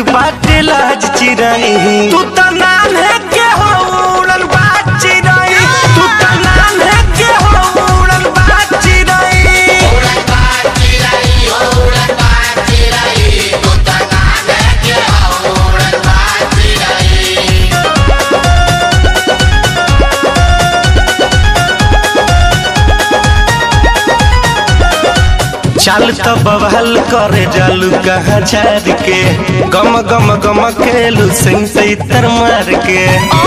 बाटे लाज चिराई तू त नाम है के हो उड़न बाज चिराई तू त नाम है के हो उड़न बाज चिराई चाल तो बवाल करे जालू कहाँ झार के गम गम गम खेलू सिंह से इतर मार के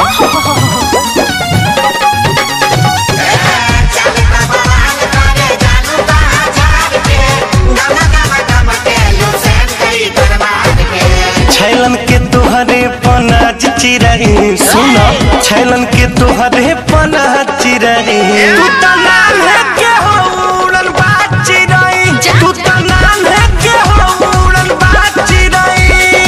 छैलन के तोहरे पनाज चिराई सुनो छैलन के तोहरे पनाज चिराई तू त नाम है के हो उड़न बाज चिराई तू त नाम है के हो उड़न बाज चिराई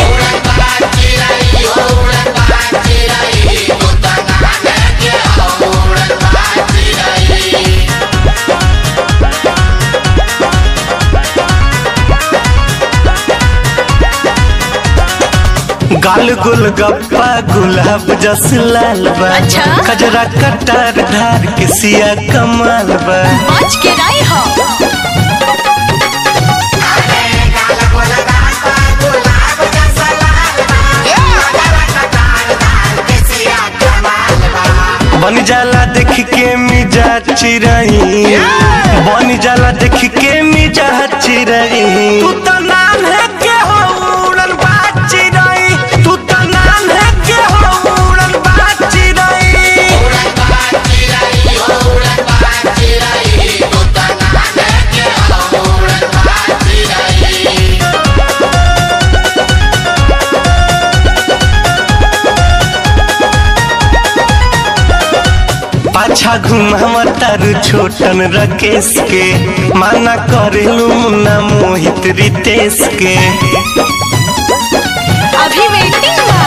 गाल गुल गप्पा गुलाब जस लाल बा अच्छा? खजरा कटार धार के सिया कमाल बा बच के रही हो बन जाला देख के मिजा चिरई बन जाला देख के मिजा चिरई तू त नाम है के हो उड़न बाज चिरई तू त नाम है के हो उड़न बाज चिरई पाछा घुमावा तारू छोटन रकेश के माना करेलू मुन्ना मोहित रितेश के अभी वेटिंग बा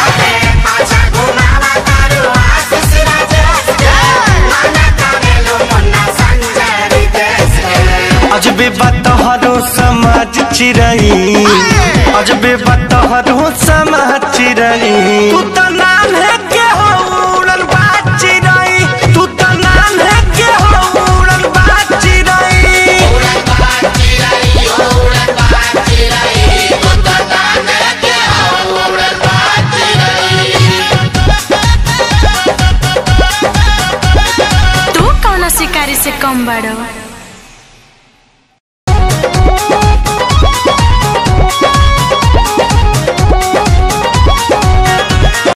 अजबे बतहरो समाज चिरई अजबे बतहरो समाज चिरई तू त नाम है के हो उड़न बाज चिरई तू त नाम है के हो उड़न बाज चिरई तू कौन शिकारी से कम बड़ो